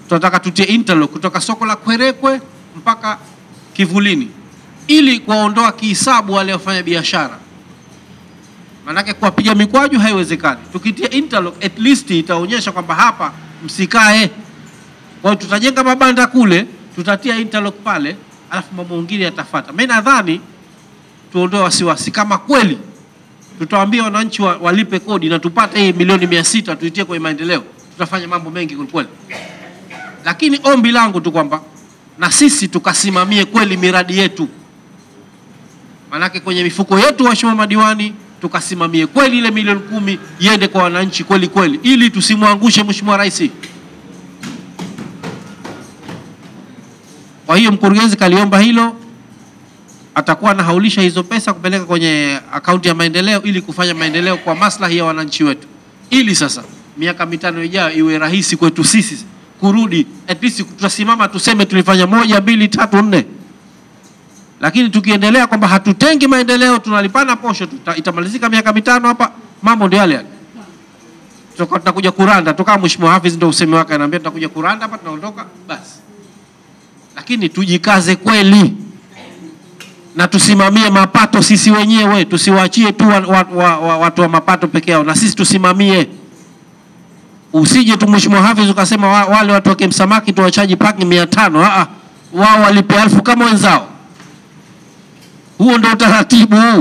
tunataka tutie interlock kutoka soko la Kwerekwe mpaka Kivulini ili kuwaondoa kihisabu wale wafanya biashara, maanake kuwapiga mikwaju haiwezekani. Tukitia interlock at least itaonyesha kwamba hapa msikae. Kwa hiyo tutajenga mabanda kule, tutatia interlock pale, alafu mambo mengine yatafuata. Mimi nadhani tuondoe wasiwasi, kama kweli tutawaambia wananchi wa, walipe kodi na tupate hii milioni mia sita tuitie kwenye maendeleo, tutafanya mambo mengi kwelikweli. Lakini ombi langu tu kwamba na sisi tukasimamie kweli miradi yetu, maanake kwenye mifuko yetu, waheshimiwa madiwani, tukasimamie kweli ile milioni kumi iende kwa wananchi kweli kweli, ili tusimwangushe Mheshimiwa Rais. Kwa hiyo mkurugenzi kaliomba hilo, atakuwa anahaulisha hizo pesa kupeleka kwenye akaunti ya maendeleo ili kufanya maendeleo kwa maslahi ya wananchi wetu, ili sasa miaka mitano ijayo iwe rahisi kwetu sisi kurudi, at least tutasimama tuseme tulifanya moja, mbili, tatu, nne. Lakini tukiendelea kwamba hatutengi maendeleo, tunalipana posho, tuta, itamalizika miaka mitano hapa, mambo ndio yale yale. Tutakuwa tunakuja kuranda tu, kama Mheshimiwa Hafiz ndio usemi wake, anaambia tutakuja kuranda hapa, tunaondoka basi. Lakini tujikaze kweli na tusimamie mapato sisi wenyewe, tusiwaachie tu wa, wa, wa, wa, watu wa mapato peke yao, na sisi tusimamie. Usije tu Mheshimiwa Hafiz ukasema wa, wale watu wa Kemsamaki tuwachaji parking mia tano. Aa, wao walipe elfu kama wenzao. Huo ndio utaratibu.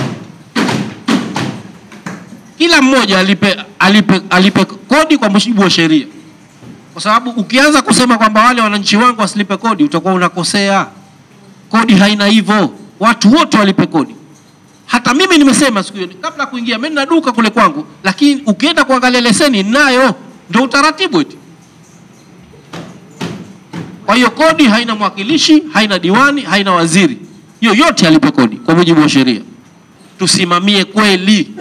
Kila mmoja alipe, alipe, alipe kodi kwa mujibu wa sheria, kwa sababu ukianza kusema kwamba wale wananchi wangu wasilipe kodi utakuwa unakosea. Kodi haina hivyo, watu wote walipe kodi. Hata mimi nimesema siku hiyo kabla ya kuingia, mimi nina duka kule kwangu, lakini ukienda kuangalia leseni nayo, ndio utaratibu eti. Kwa hiyo kodi haina mwakilishi, haina diwani, haina waziri, yoyote alipe kodi kwa mujibu wa sheria. Tusimamie kweli,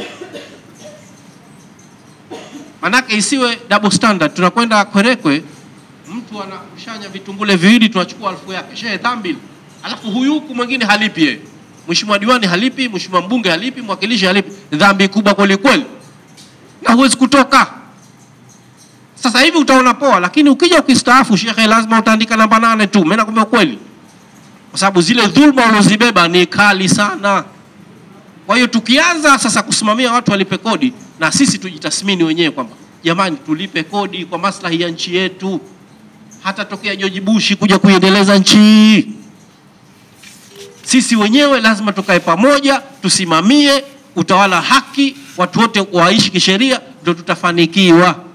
manake isiwe double standard. Tunakwenda Kwerekwe, mtu anakushanya vitumbule viwili, tunachukua elfu yake, shehe dhambi, alafu huyu huku mwingine halipi yeye Mheshimiwa diwani halipi, mheshimiwa mbunge halipi, mwakilishi halipi. Dhambi kubwa kweli kweli, na huwezi kutoka. Sasa hivi utaona poa, lakini ukija ukistaafu, shekhe, lazima utaandika namba nane tu. Mimi nakwambia kweli, kwa sababu zile dhulma ulozibeba ni kali sana. Kwa hiyo tukianza sasa kusimamia watu walipe kodi, na sisi tujitathmini wenyewe kwamba jamani, tulipe kodi kwa maslahi ya nchi yetu, hata tokea George Bush kuja kuiendeleza nchi hii sisi wenyewe lazima tukae pamoja, tusimamie utawala haki, watu wote waishi kisheria, ndio tutafanikiwa.